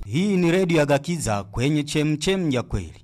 Hii ni redio ya Gakiza kwenye chemchem ya kweli.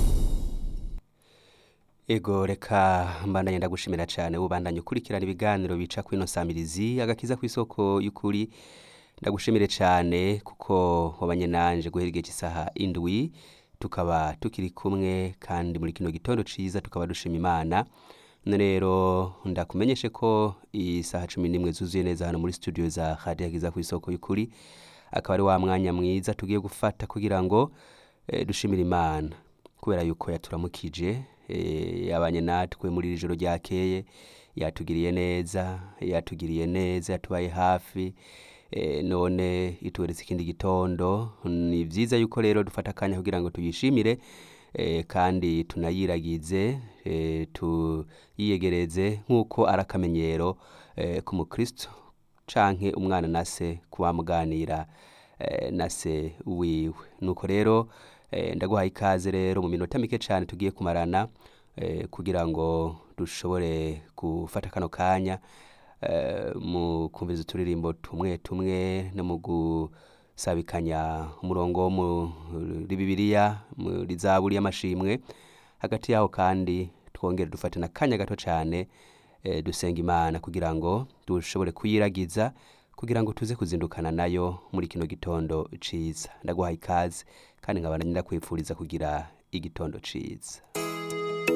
Ego reka mbandanye ndagushimira cyane ubandanye ukurikirana ibiganiro bica kwino samirizi agakiza ku isoko y'ukuri ndagushimire cyane kuko wabanye nanje guhera igihe cy'isaha indwi tukaba tukiri kumwe kandi muri kino gitondo ciza tukaba dushima imana none rero ndakumenyeshe ko isaha cumi n'imwe zuzuye neza hano muri studio za radio agakiza ku isoko y'ukuri akaba ari wa mwanya mwiza tugiye gufata kugira ngo eh, dushimire imana kubera yuko yaturamukije eh, yabanye natwe muri iri joro ryakeye yatugiriye neza yatugiriye neza yatubaye hafi eh, none ituweretse ikindi gitondo ni vyiza yuko rero dufata akanya kugira ngo tuyishimire eh, kandi tunayiragize eh, tuyiyegereze nk'uko ari akamenyero eh, ku mukristo canke umwana na se kubamuganira eh, na se wiwe nuko rero eh, ndaguhaye ikaze rero mu minota mike cyane tugiye kumarana eh, kugira ngo dushobore gufata kano kanya eh, mu kumviza uturirimbo tumwe tumwe no mu gusabikanya umurongo wo muri bibiliya muri zaburi y'amashimwe hagati yaho kandi twongere dufate n'akanya gato cyane eh, dusenga imana kugira ngo dushobore kuyiragiza kugira ngo tuze kuzindukana nayo muri kino gitondo ciza ndaguhaye ikaze kandi nkaba ndakwifuriza kugira igitondo ciza